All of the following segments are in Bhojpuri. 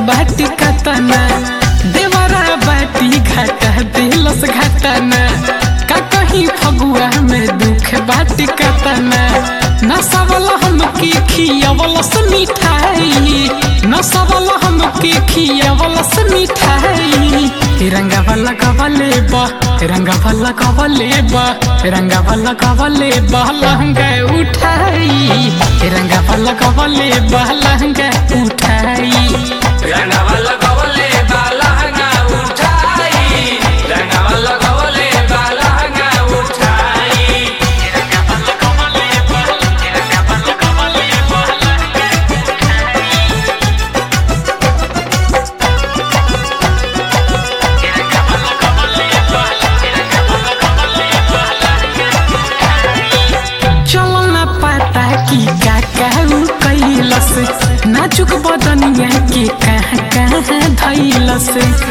बाटी कतना देवरा बाटी घाटा दिलस घाटना का कहीं फगुआ में दुख बाटी कतना नसवल हमके खियवलस मिठाई नसवल हमके खियवलस मिठाई रंगा वाला कवले बा रंगा वाला कवले बा रंगा वाला कवले बा लहंगा उठाई रंगा वाला कवले बा लहंगा उठाई రంగవల్ల గవలే బాలహంగా ఉఠాయి రంగవల్ల గవలే బాలహంగా ఉఠాయి चलो ना पता कि का कहू कैलस नाजुक बदनिया के कहाँ कहाँ धैलस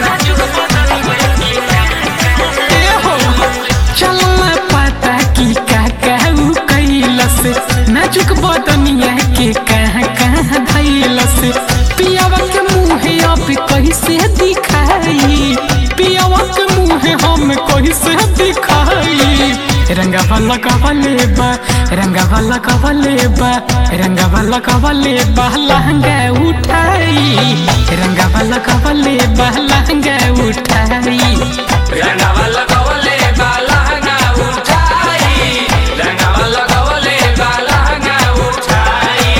ए हो, चलो ना पता कि का कहू कैलस नाजुक बदनिया के कहाँ कहाँ धैलस पियावा के मुँहे अब कैसे दिखाई पियावा के मुँहे हम कैसे दिखाई रंगा वाला कवले बा रंगा वाला कवले बा रंगा वाला कवले बा लहंगा उठाई रंगा वाला कवले बा लहंगा उठाई రంగవల్ల గవలే బాలహంగా ఉఠాయి రంగవల్ల గవలే బాలహంగా ఉఠాయి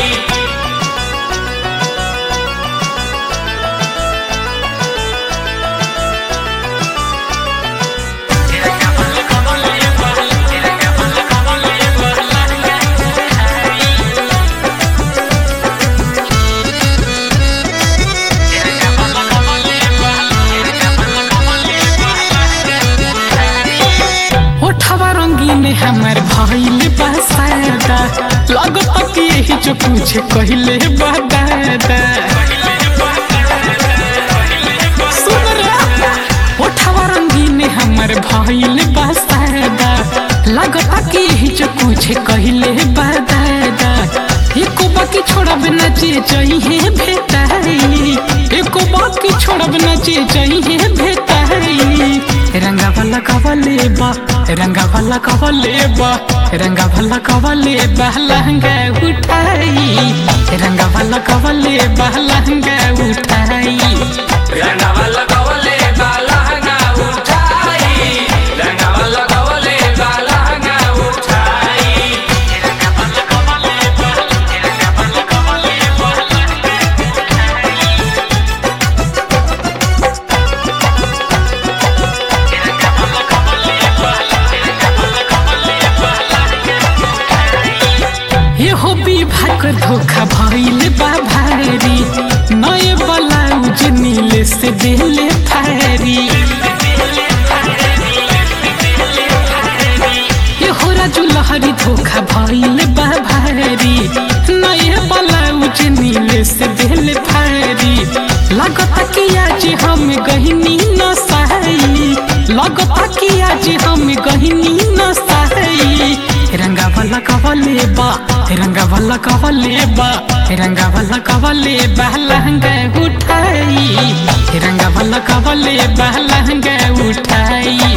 ओठवा रंगीन हमर भइल बा सादा लगत कि यही जो कुछ कहले बा दादा सुन रे ओठवा रंगीन हमर भइल बा सादा लगत कि यही जो कुछ कहले बा दादा एको बाकी छोड़ब न जे जइहे भेटाई एको बाकी छोड़ब न जे जइहे भेटाई रंगा वाला कवले बा रंगा वाला कवले बा रंगा वाला कवले बा लहंगा उठाई रंगा वाला कवले बा लहंगा उठाई రంగవల్ల గవలే బాలహంగా ఉఠాయి రంగవల్ల గవలే బాలహంగా ఉఠాయి एहो विवाह कर धोखा भइल बा भारी नए ब्लाउज नीले से देले फारी एहो राजू लहरी धोखा भइल बा भारी नए ब्लाउज नीले से देले फारी लगता कि आज हम गहिनी न सहाई लगता कि आज हम गहिनी न सहाई रंगा वाला कवले बा रंगा वाला कवले बा रंगा वाला कवले बा लहंगा उठाई रंगा वाला कवले बा लहंगा उठाई